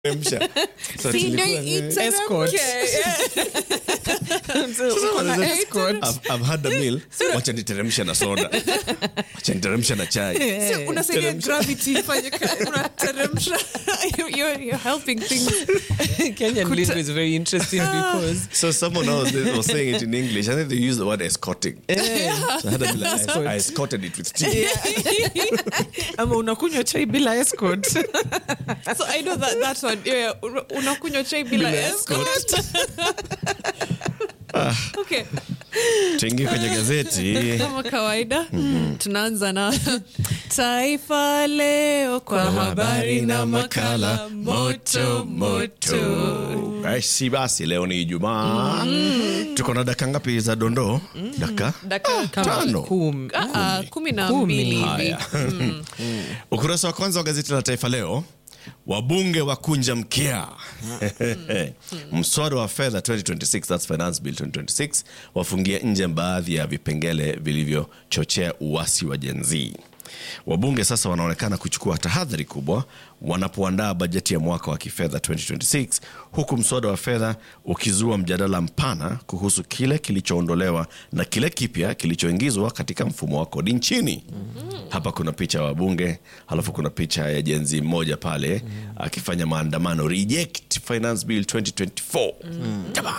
Teremsha. Sasa Si ndio tulikuwa- iteremke. Escort. Yeah. Uko na wanasema- escort. I've- I've had a meal wacha niteremsha na soda wacha niteremsha na chai So, unasaidia Teremsha. gravity ifanye kazi. Unateremsha. You're- you're helping things. Kenyan Kuta- lingo is very interesting because so someone else was saying it in english i think they used the word escorting so I, had a meal, I, I escorted it with tea ama unakunywa chai bila escort So I know that that one. Yeah, una- unakunywa chai bila Bila escort. Okay. tuingie kwenye gazeti kama kawaida tunaanza na taifa leo kwa habari na makala moto moto basi basi leo ni ijumaa tuko na daka ngapi za dondoo daka Dakika kama tano Kum- Ah, ah, kumi na Kumi. mbili hivi Haya. ukurasa wa kwanza wa gazeti la taifa leo wabunge wakunja mkia mswada wa fedha 2026 that's finance bill 2026 wafungia nje baadhi ya vipengele vilivyochochea uasi wa jenzii wabunge sasa wanaonekana kuchukua tahadhari kubwa wanapoandaa bajeti ya mwaka wa kifedha 2026 huku mswada wa fedha ukizua mjadala mpana kuhusu kile kilichoondolewa na kile kipya kilichoingizwa katika mfumo wa kodi nchini hapa kuna picha ya wabunge halafu kuna picha ya jenzi mmoja pale akifanya maandamano reject finance bill 2024 Jaba!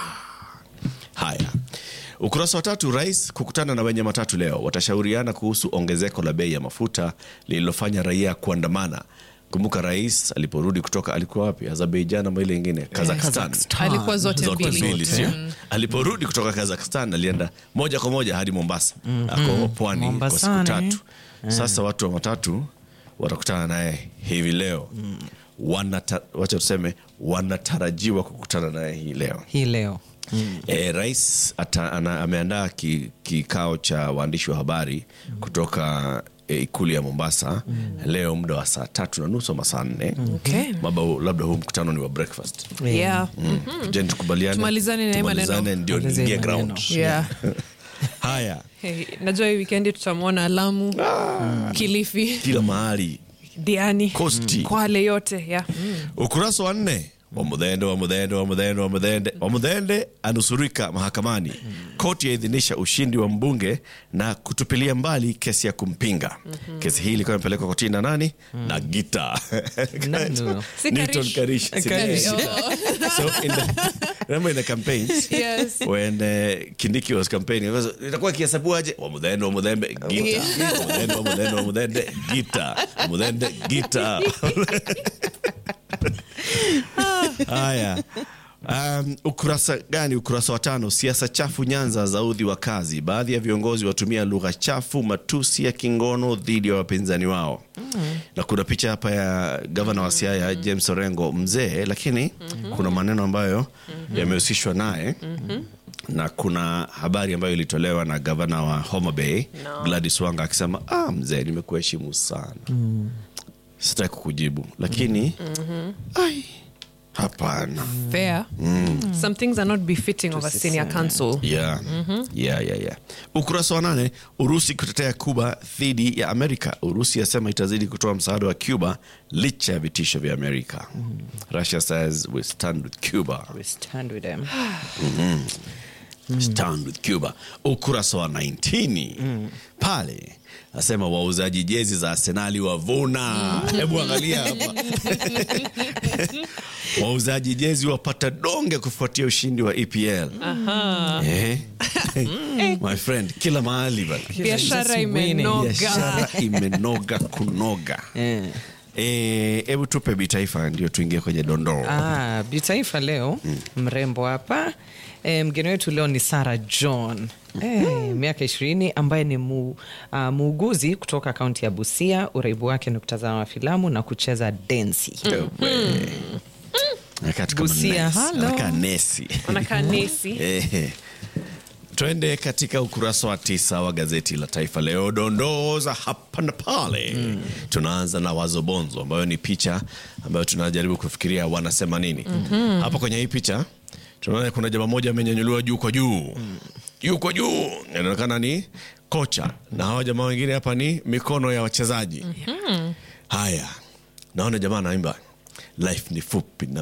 haya ukurasa wa tatu rais kukutana na wenye matatu leo watashauriana kuhusu ongezeko la bei ya mafuta lililofanya raia kuandamana kumbuka rais aliporudi kutoka alikuwa wapi azerbaijan ama ile ingine kazakhstan alikuwa zote zote mbili mbili sio aliporudi kutoka kazakhstan alienda moja kwa moja hadi mombasa ako pwani kwa siku Mombasani. tatu sasa watu wa matatu watakutana naye hivi leo Wanata, wacha tuseme wanatarajiwa kukutana naye hii leo hii leo E, rais ata, ana, ameandaa ki- kikao cha waandishi wa habari kutoka e, ikulu ya Mombasa leo muda wa saa tatu na nusu ama saa nne Okay. Maba, labda huu mkutano ni wa breakfast Yeah. Je, tukubaliane Tumalizane na hii maneno. Tumalizane ndio Tumalizane niingie maneno. ground Yeah. haya Hey, najua hii wikendi tutamwona Lamu, Kilifi, kila mahali Diani, Kosti. Kwale yote yeah. ukurasa wa nne wamudhende wamudhende wamudhende wamudhende wamudhende anusurika mahakamani koti yaidhinisha ushindi wa mbunge na kutupilia mbali kesi ya kumpinga kesi hii ilikuwa imepelekwa kotini na nani na gita Nani huyo? Si Newton Karish. Karish. Si Karish. Karish. so in the, remember in the campaigns Yes. when uh, kindiki was campaigning it was- itakuwa kihesabuaje wamudhende wamudhembe gita wamudhende wamudhende wamudhende gita wamudhende gita haya Um, ukurasa gani ukurasa wa tano siasa chafu nyanza za udhi wa kazi baadhi ya viongozi watumia lugha chafu matusi ya kingono dhidi ya wapinzani wao na kuna picha hapa ya gavana wa siaya james orengo mzee lakini kuna maneno ambayo yamehusishwa naye na kuna habari ambayo ilitolewa na gavana wa homa bay gladys wanga akisema ah, mzee nimekuheshimu sana sitaki kukujibu lakini ai hapana Fair. Some things are not befitting of a senior council. yeah. Yeah, yeah, yeah. ukurasa wa nane urusi kutetea cuba dhidi ya amerika urusi yasema itazidi kutoa msaada wa cuba licha ya vitisho vya amerika russia says we stand with cuba We stand with them. stand with cuba ukurasa wa 19 pale asema wauzaji jezi za arsenali wavuna hebu angalia hapa wauzaji jezi wapata donge kufuatia ushindi wa epl eh? my friend kila mahali bana Biashara Just winning. imenoga. biashara imenoga kunoga Eh. Eh, hebu tupe bitaifa ndio tuingie kwenye dondoo Ah, bitaifa leo mrembo hapa e, mgeni wetu leo ni Sarah John e, miaka ishirini ambaye ni mu, uh, muuguzi kutoka kaunti ya Busia. Uraibu wake ni kutazama filamu na kucheza densi. Anakaa tu kama Busia, nesi. hello. Anakaa nesi Wanakaa nesi. Eh, twende katika ukurasa wa tisa wa gazeti la Taifa Leo, dondoo za hapa na pale. Tunaanza na Wazobonzo, ambayo ni picha ambayo tunajaribu kufikiria wanasema nini hapa kwenye hii picha. Tunaona kuna jamaa moja amenyanyuliwa juu kwa juu, juu kwa juu, inaonekana ni kocha, na hawa jamaa wengine hapa ni mikono ya wachezaji. Haya, naona jamaa anaimba life ni fupi na